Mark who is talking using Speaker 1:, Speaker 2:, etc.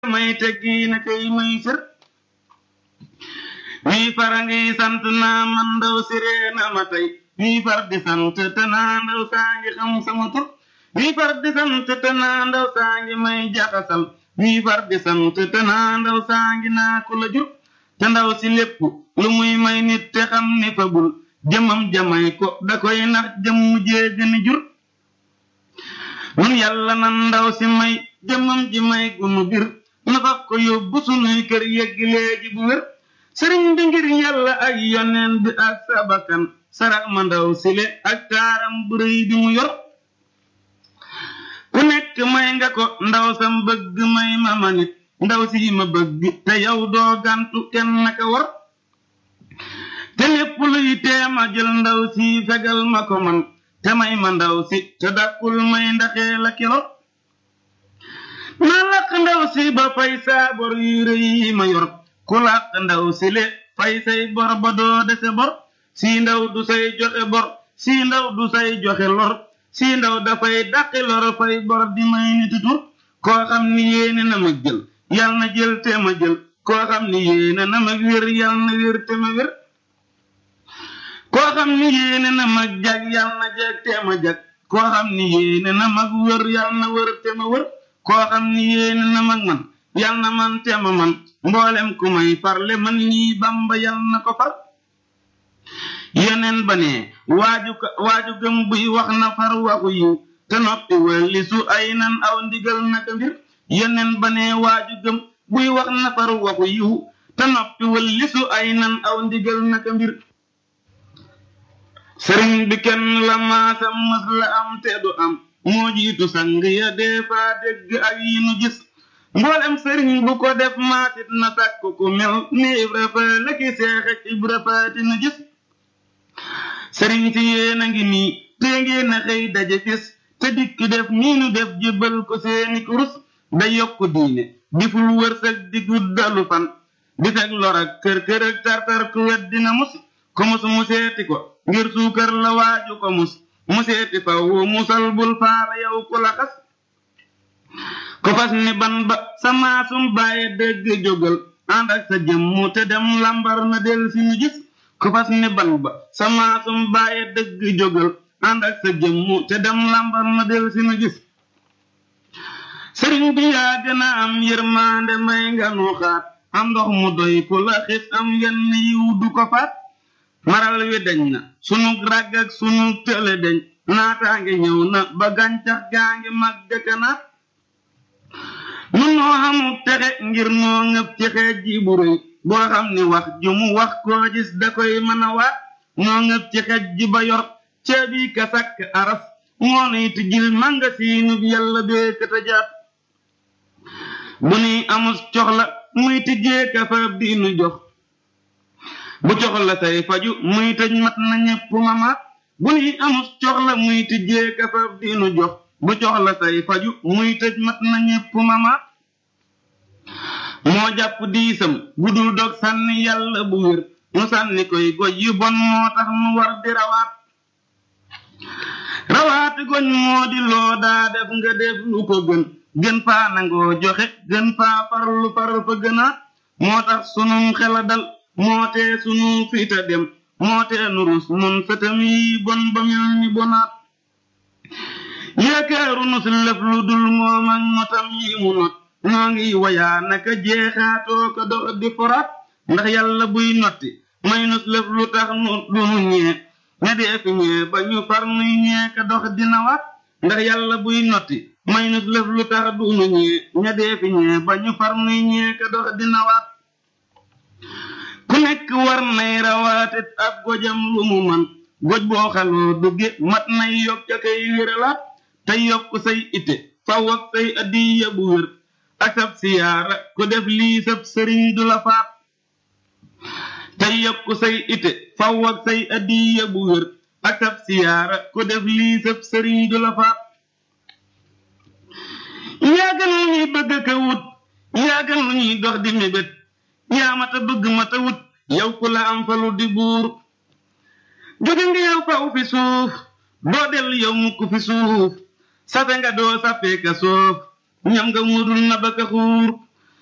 Speaker 1: may teggi na kay may sër wii fara ngi sant naa man ndaw siree na ma tey wii far di sant te naa ndaw saa ngi xam sama tur wii far di sant te naa ndaw saa ngi may jaxasal wii far di sant te naa ndaw saa ngi naa ku la jur te ndaw si lépp lu muy may nit te xam ni fabul jëmam jamay ko da koy nax jëmm jéegani jur nun yàlla nan ndaw si may jëmam ji may gunu bir na fab ko yóbbu sunuy kër yeggi léegi bu wér sëriñ bi ngir yàlla ak yoneen bi ak sabakan sarax ma ndaw sile ak taaram bu rëy bi mu yor ku nekk may nga ko ndaw sam bëgg may ma ma nit ndaw si ma bëgg te yow doo gantu kenn naka war te lépp luy teema jël ndaw si fegal ma ko man te may ma ndaw si te dakkul may ndaxee la kilo na laq ndaw si ba fay saa bor yu rëy yi ma yor ku laq ndaw si le fay say bor ba doo dese bor si ndaw du say joxe bor si ndaw du say joxe lor si ndaw dafay dàqi lor fay bor di may niti tur koo xam ni yéene na ma jël yal na jël te ma jël koo xam ni yéene na ma wér yal na wér te ma wér koo xam ni yéene na ma jag yal na jag te ma jag koo xam ni yéene na ma wër yal na wër te ma wër koo xam ni yéene na ma man yal na man te ma man mboolem ku may farle man nii bamba yal na ko far yeneen ba ne waaju waaju gëm buy wax na far waxu yiw te noppi wëlli su ay nan aw ndigal naka mbir yeneen ba ne waaju gëm buy wax na far waxu yiw te noppi wëlli su ay nan aw ndigal naka mbir sëriñ bi kenn la maasam mës la am te du am moo jiitu sang ya dee faa dégg ak yi nu gis mboolem sëriñ bu ko def maasit na sàkk ku mel ni ibra fa la ki seexe ibra faati nu gis sëriñ si yéen a ngi nii te ngeen a xëy daje fis te dikk def nii nu def jébbal ko seeni kurus da yokk diine di ful wërsëg di guddalu fan di fekk lor ak kër kër ak tartar ku wet dina mus ko mus mu seeti ko ngir suukar la waaju ko mus mu seeti faw musal bul faala yow ku la xas ko fas ni ban ba sa maasum bàyyi dégg jógal ànd ak sa jëmmu te dem lambar na del si ñu gis ko fas ni ban ba sa maasum bàyyi dégg jógal ànd ak sa jëmmu te dem lambar na del si ñu gis sëriñ bi yaa gën a am yërmaande may nga nu xaat am ndox mu doy ku la xis am yenn yiw du ko faat maral wi deñ na sunu ràgg ak sunu tële deñ naataange ñëw na ba gàncax gaa ngi mag dëkkanaat nun noo xamul texe ngir noo ngëp ci xeej ji bu rëy boo xam ni wax ju mu wax koo gis da koy mën a waat noo ngëp ci xeej ji ba yor ceebi ka sakk aras moo nuy tijjil manga siinu yàlla bee kata jaat bu nuy amus coxla muy tijjee ka faab di nu jox bu coxla say faju muy tëj mat na ñépp mamaat bu nuy amus coxla muy tijjee ka faab di nu jox bu coxla say faju muy tëj mat na ñépp mamaat moo jàpp diisam gudul dog sànni yàlla bu wér nu sànni koy goj yu bon moo tax nu war di rawaat rawaati goñ moo di loo daa def nga def lu ko gën gën faa nangoo joxe gën faa farlu far fa gënaat moo tax sunum xela dal moo tee sunu fiita dem moo tee nu rus nun sëtam yi bon ba mel ni bonaat yaakaaru nu si lëf lu dul moom ak notam yi mu not noo ngi wayaa naka jeexaatoo ko dox di foraat ndax yàlla buy notti may nus lëf lu tax nu dunu ñee ña dee fi ñee ba ñu far nuy ñee ka dox dina waat ndax yàlla buy notti may nus lëf lu tax dunu ñee ña dee fi ñee ba ñu far nuy ñee ka dox dina waat ku nekk war nay rawaatit ab gojam lu mu man goj boo xaloo dugge mat nay yokk ca kay wéralaat te yokk say ite faw ak say addiya bu wér ak sab siyaara ku def lii sab sëriñ du la faat te yokk say ite faw ak say addiya bu wér ak sab siyaara ku def lii sab sëriñ du la faat yaa gën lu ñuy bëgg ka wut yaa gën lu ñuy dox di mébét yaa mata bëgg mata wut yow ku la am falu di buur jóge nga yow faw fi suuf doo dellu yow mukk fi suuf safe nga doo sappee ka soof ñam nga mudul na ba ka xuur